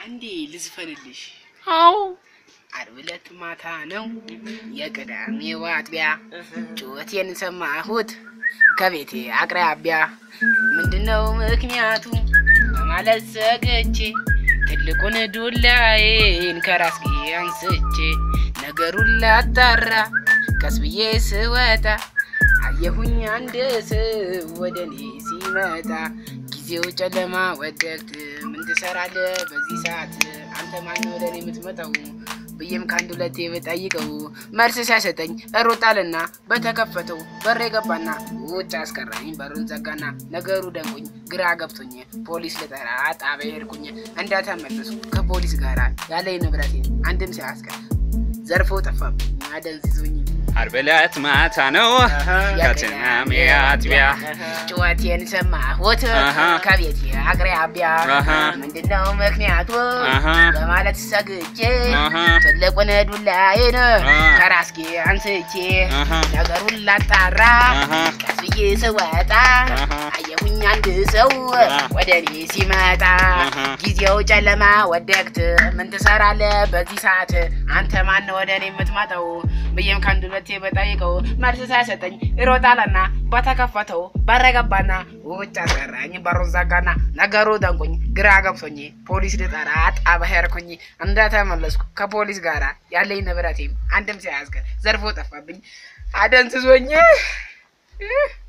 አንዴ ልዝፈንልሽ። አዎ ዓርብ ዕለት ማታ ነው የቅዳሜው አጥቢያ ጩኸቴን ሰማሁት ከቤቴ አቅራቢያ ምንድነው ምክንያቱ በማለት ሰግቼ ትልቁን ዱላዬን ከራስጌ አንስቼ ነገሩን ላጣራ ቀስ ብዬ ስወጣ አየሁኝ አንድ ሰው ወደ እኔ ሲመጣ ጊዜው ጨለማ ወደቅት ምን ትሰራለህ በዚህ ሰዓት አንተ ማን ወደ እኔ የምትመጣው ብዬም ከአንድ ሁለቴ ብጠይቀው መልስ ሲያሰጠኝ እሮጣልና በተከፈተው በር የገባና ውጭ አስቀራኝ በሩን ዘጋና ነገሩ ደንቁኝ ግራ ገብቶኝ ፖሊስ ልጠራ ጣቢያ ሄድኩኝ እንዳተመለሱ ከፖሊስ ጋር ያለኝ ንብረቴን አንድም ሲያስቀር ዘርፎ ጠፋብኝ አደንዝዞኝ ዓርብ ዕለት ማታ ነው ከትናሜ አጥቢያ ጩኸቴን ሰማሁት አሃ። ከቤቴ አቅራቢያ አሃ። ምንድነው ምክንያቱ አሃ። በማለት ሰግቼ አሃ። ትልቁን ዱላዬን አሃ። ከራስጌ አንስቼ አሃ። ነገሩን ላጣራ አሃ። ቀስ ብዬ ስወጣ አሃ። አየሁኝ አንድ ሰው አሃ። ወደ እኔ ሲመጣ አሃ። ጊዜው ጨለማ ወደቅት ምን ትሰራለህ በዚህ ሰዓት አንተ ማን ወደ እኔ የምትመጣው ብዬም ከአንድ ሁለቴ በጠይቀው መልስ ሳይሰጠኝ ይሮጣልና በተከፈተው በረገባና ውጭ አስቀራኝ በሩን ዘጋና ነገሩ ደንቁኝ ግራ ገብቶኝ ፖሊስ ልጠራ ጣቢያ ሄድኩኝ እንደተመለስኩ ከፖሊስ ጋር ያለኝ ንብረቴም አንድም ሳያስቀር ዘርፎ ጠፋብኝ አደንዝዞኝ